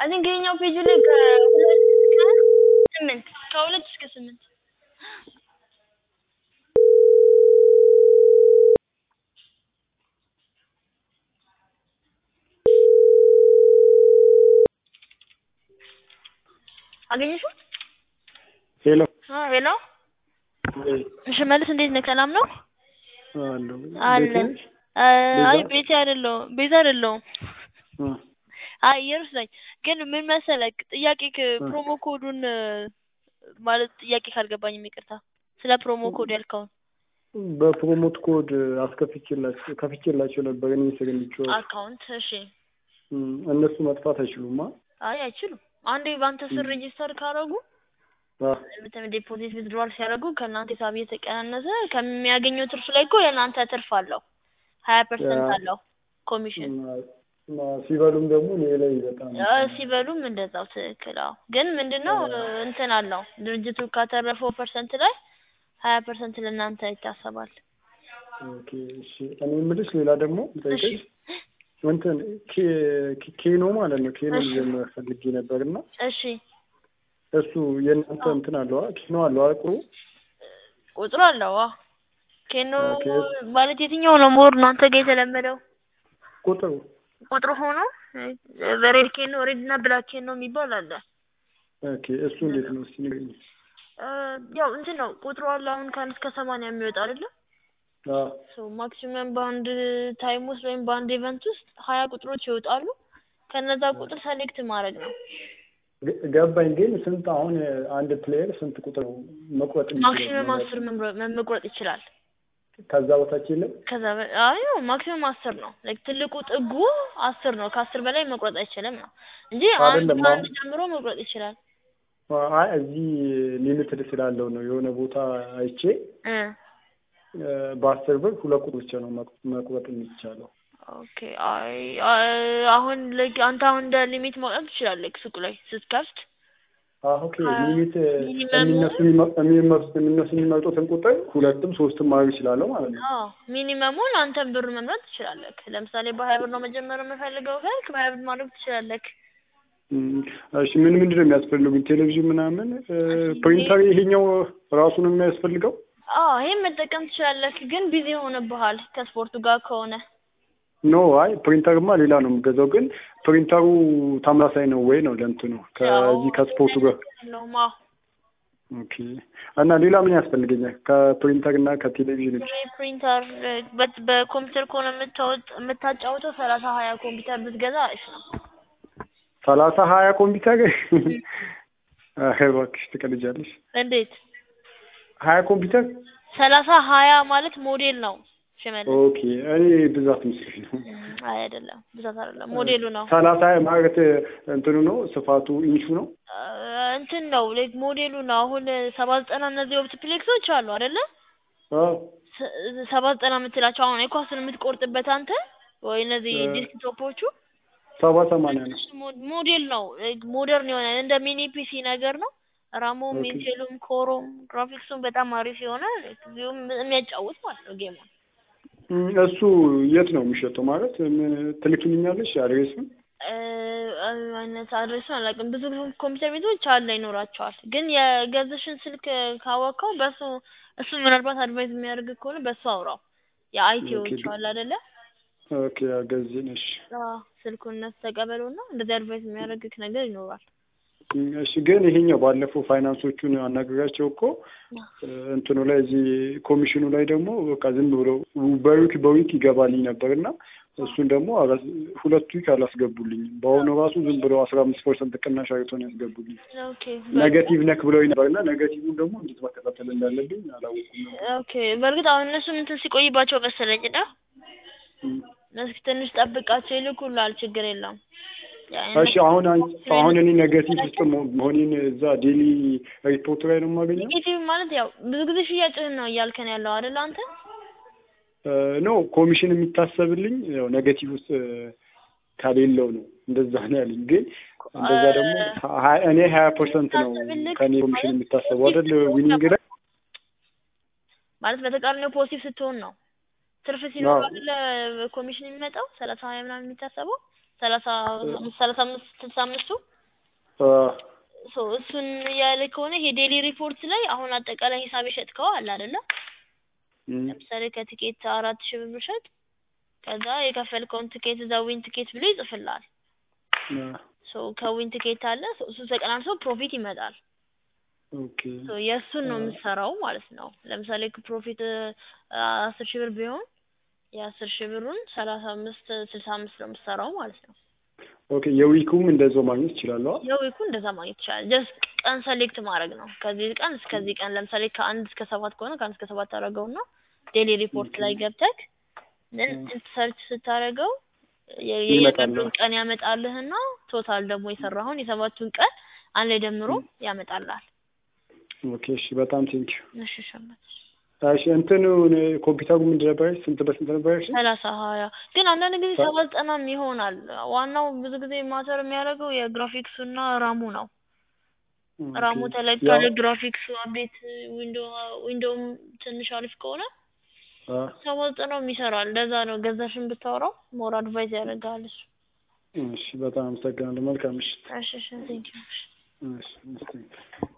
አይ ቲንክ ይኸኛው ፔጅ ላይ ከሁለት እስከ ስምንት ከሁለት እስከ ስምንት አገኘሽው? ሄሎ አ ሄሎ እሺ መልስ እንዴት ነህ? ሰላም ነው አለሁ አለን። አይ ቤቴ አይደለሁም ቤዛ አይደለሁም። እ አይ ኢየሩስ ነኝ። ግን ምን መሰለህ ጥያቄ ፕሮሞ ኮዱን ማለት ጥያቄ ካልገባኝም ይቅርታ ስለ ፕሮሞ ኮድ ያልከውን በፕሮሞት ኮድ አስከፍቼላቸው ከፍቼላቸው ነበር እኔ ሰገኝቼው አካውንት እሺ እነሱ መጥፋት አይችሉማ። አይ አይችሉም። አንዴ በአንተ ስር ሬጂስተር ካረጉ ዲፖዚት ዊዝድሮዋል ሲያደርጉ ከእናንተ ሂሳብ እየተቀናነሰ ከሚያገኘው ትርፍ ላይ እኮ የእናንተ ትርፍ አለው ሀያ ፐርሰንት አለው ኮሚሽን ሲበሉም ደግሞ እኔ ላይ በጣም ሲበሉም እንደዛው ትክክል። አዎ ግን ምንድነው እንትን አለው ድርጅቱ ካተረፈው ፐርሰንት ላይ ሀያ ፐርሰንት ለእናንተ ይታሰባል። ኦኬ እሺ። እኔ የምልሽ ሌላ ደግሞ ጠይቀሽ እንትን ኬኖ ማለት ነው ኬኖ ልጀምር ፈልጌ ነበር እና እሺ እሱ የእናንተ እንትን አለዋ ኬኖ አለዋ ቁሩ ቁጥሩ አለው። አዎ ኬኖ ማለት የትኛው ነው ሞር እናንተ ጋር የተለመደው? ቁጥሩ ቁጥሩ ሆኖ በሬድ ኬኖ ሬድ እና ብላክ ኬኖ የሚባል አለ። ኦኬ እሱ እንዴት ነው እስቲ ንገሪኝ። ያው እንትን ነው ቁጥሩ አለ አሁን ከአንድ እስከ ሰማንያ የሚወጣ አይደለም? ሶ ማክሲመም በአንድ ታይም ውስጥ ወይም በአንድ ኢቨንት ውስጥ ሀያ ቁጥሮች ይወጣሉ። ከነዛ ቁጥር ሰሌክት ማድረግ ነው። ገባኝ። ግን ስንት አሁን አንድ ፕሌየር ስንት ቁጥር መቁረጥ ማክሲመም አስር መቁረጥ ይችላል። ከዛ በታች የለም። ከዛ አይ ማክሲመም አስር ነው። ላይክ ትልቁ ጥጉ አስር ነው። ከአስር በላይ መቁረጥ አይችልም ነው እንጂ አንድ ከአንድ ጀምሮ መቁረጥ ይችላል። አይ እዚህ ሊሚትድ ስላለው ነው። የሆነ ቦታ አይቼ በአስር ብር ሁለት ቁጥር ብቻ ነው መቁረጥ የሚቻለው። ኦኬ አይ አሁን ላይክ አንተ አሁን እንደ ሊሚት ማውጣት ትችላለህ ሱቅ ላይ ስትከፍት። ኦኬ ሊሚት የሚነሱ የሚነሱ የሚመጡትን ቁጥር ሁለትም ሶስትም ማድረግ እችላለሁ ማለት ነው። አዎ ሚኒመሙን አንተን ብር መምረጥ ትችላለህ። ለምሳሌ በሀያ ብር ነው መጀመር የምፈልገው ካልክ በሀያ ብር ማድረግ ትችላለህ። እሺ ምን ምንድን ነው የሚያስፈልጉኝ? ቴሌቪዥን ምናምን፣ ፕሪንተር ይሄኛው ራሱ ነው የሚያስፈልገው? አዎ ይሄን መጠቀም ትችላለህ፣ ግን ቢዚ ሆነብሃል ከስፖርቱ ጋር ከሆነ ኖ አይ ፕሪንተርማ ሌላ ነው የምገዛው። ግን ፕሪንተሩ ተመሳሳይ ነው ወይ ነው ለእንትኑ ከዚህ ከስፖርቱ ጋር? ኦኬ እና ሌላ ምን ያስፈልገኛል ከፕሪንተር እና ከቴሌቪዥን ውጭ? ፕሪንተር በኮምፒውተር ከሆነ የምታጫውተው ሰላሳ ሀያ ኮምፒውተር ብትገዛ አሪፍ ነው። ሰላሳ ሀያ ኮምፒውተር እባክሽ ትቀልጃለሽ። እንዴት ሀያ ኮምፒውተር ሰላሳ ሀያ ማለት ሞዴል ነው ሽመልስ። ኦኬ እኔ ብዛት ምስል ነው። አይ አይደለም ብዛት አይደለም ሞዴሉ ነው። ሰላሳ ማለት እንትኑ ነው ስፋቱ ኢንቹ ነው እንትን ነው ላይክ ሞዴሉ ነው። አሁን ሰባ ዘጠና እነዚህ ኦፕቲፕሌክሶች አሉ አይደለ? ሰባ ዘጠና የምትላቸው አሁን የኳስን የምትቆርጥበት አንተ ወይ እነዚህ ዲስክቶፖቹ ሰባ ሰማንያ ነው። ሞዴል ነው ሞደርን የሆነ እንደ ሚኒ ፒሲ ነገር ነው። ራሙም ኢንቴሉም ኮሮም ግራፊክሱም በጣም አሪፍ የሆነ የሚያጫውት ማለት ነው ጌሙን። እሱ የት ነው የሚሸጠው? ማለት ትልክልኛለሽ አድሬሱን? አይነት አድሬሱን አላውቅም። ብዙ ኮምፒውተር ቤቶች አለ ይኖራቸዋል። ግን የገዝሽን ስልክ ካወቅከው በሱ እሱ ምናልባት አድቫይዝ የሚያደርግ ከሆነ በሱ አውራው። የአይቲዎች አለ አይደለ? ኦኬ አገዝን። እሺ ስልኩን እነሱ ተቀበሉና እንደዚህ አድቫይዝ የሚያደርግክ ነገር ይኖራል። እሺ ግን ይሄኛው ባለፈው ፋይናንሶቹን አናግሬያቸው እኮ እንትኑ ላይ እዚህ ኮሚሽኑ ላይ ደግሞ በቃ ዝም ብሎ በዊክ በዊክ ይገባልኝ ነበር እና እሱን ደግሞ ሁለት ዊክ አላስገቡልኝም። በአሁኑ ራሱ ዝም ብሎ አስራ አምስት ፐርሰንት ቅናሽ አድርገው ነው ያስገቡልኝ። ኔጋቲቭ ነክ ብለውኝ ነበር እና ኔጋቲቭን ደግሞ እንዴት መከታተል እንዳለብኝ አላወኩም። ኦኬ በእርግጥ አሁን እነሱም እንትን ሲቆይባቸው መሰለኝ እና እስኪ ትንሽ ጠብቃቸው ይልኩልሃል። ችግር የለውም። እሺ አሁን አሁን እኔ ኔጋቲቭ ውስጥ መሆኔን እዛ ዴሊ ሪፖርት ላይ ነው የማገኘው። ኔጌቲቭ ማለት ያው ብዙ ጊዜ ሽያጭህን ነው እያልከን ያለው አይደል አንተ? ኖ ኮሚሽን የሚታሰብልኝ ያው ኔጋቲቭ ውስጥ ከሌለው ነው እንደዛ ነው ያለኝ። ግን እንደዛ ደግሞ እኔ ሀያ ፐርሰንት ነው ከኔ ኮሚሽን የሚታሰበው አይደል ዊኒንግ ላይ ማለት በተቃራኒው ፖዚቲቭ ስትሆን ነው ትርፍ ሲኖር አይደለ ኮሚሽን የሚመጣው ሰላሳ ሀያ ምናምን የሚታሰበው ሰላሳ ሰላሳ አምስት ስልሳ አምስቱ አ ሶ እሱን ያለ ከሆነ ይሄ ዴሊ ሪፖርት ላይ አሁን አጠቃላይ ሂሳብ የሸጥከው አለ አይደለ? እም፣ ለምሳሌ ከቲኬት አራት ሺህ ብር ብሸጥ ከዛ የከፈልከውን ትኬት እዛ ዊን ትኬት ብሎ ይጽፍልሃል። አ ሶ ከዊን ትኬት አለ ሶ እሱ ተቀናንሶ ፕሮፊት ይመጣል። ኦኬ ሶ የእሱን ነው አ የምትሰራው ማለት ነው። ለምሳሌ ፕሮፊት አስር ሺህ ብር ቢሆን የአስር ሺህ ብሩን ሰላሳ አምስት ስልሳ አምስት ነው የምትሰራው ማለት ነው። ኦኬ የዊኩም እንደዛው ማግኘት እችላለሁ? የዊኩ እንደዛ ማግኘት ይቻላል። ጀስት ቀን ሰሌክት ማድረግ ነው። ከዚህ ቀን እስከዚህ ቀን ለምሳሌ ከአንድ እስከ ሰባት ከሆነ ከአንድ እስከ ሰባት ታደርገውና ዴሊ ሪፖርት ኦኬ ላይ ገብተህ ን አ ሰርች ስታደርገው የ- ይመጣል። የእያንዳንዱን ቀን ያመጣልህና ቶታል ደግሞ የሰራኸውን የሰባቱን ቀን አንድ ላይ ደምሮ እም፣ ያመጣልሃል። ኦኬ እሺ፣ በጣም ቴንኪው። እሺ ሸመት እሺ እንትኑ ኮምፒውተሩ ምንድን ነበር? ስንት በስንት ነበር ያልሽኝ? ሰላሳ ሀያ ግን አንዳንድ ጊዜ ሰ- ሰባ ዘጠናም ይሆናል። ዋናው ብዙ ጊዜ ማተር የሚያደርገው የግራፊክሱና ራሙ ነው። ኦኬ ራሙ ተለቅ ያው ካለ ግራፊክሱ አፕዴት ዊንዶ ዊንዶውም ትንሽ አሪፍ ከሆነ አ ሰባ ዘጠናውም ይሰራል። እንደዛ ነው። ገዛሽን ብታወራው ሞር አድቫይዝ ያደርጋል እሱ። እሺ፣ በጣም አመሰግናለሁ። መልካም ምሽት። እሺ እሺ ቴንኪው። እሺ፣ እሺ፣ ቴንኪው።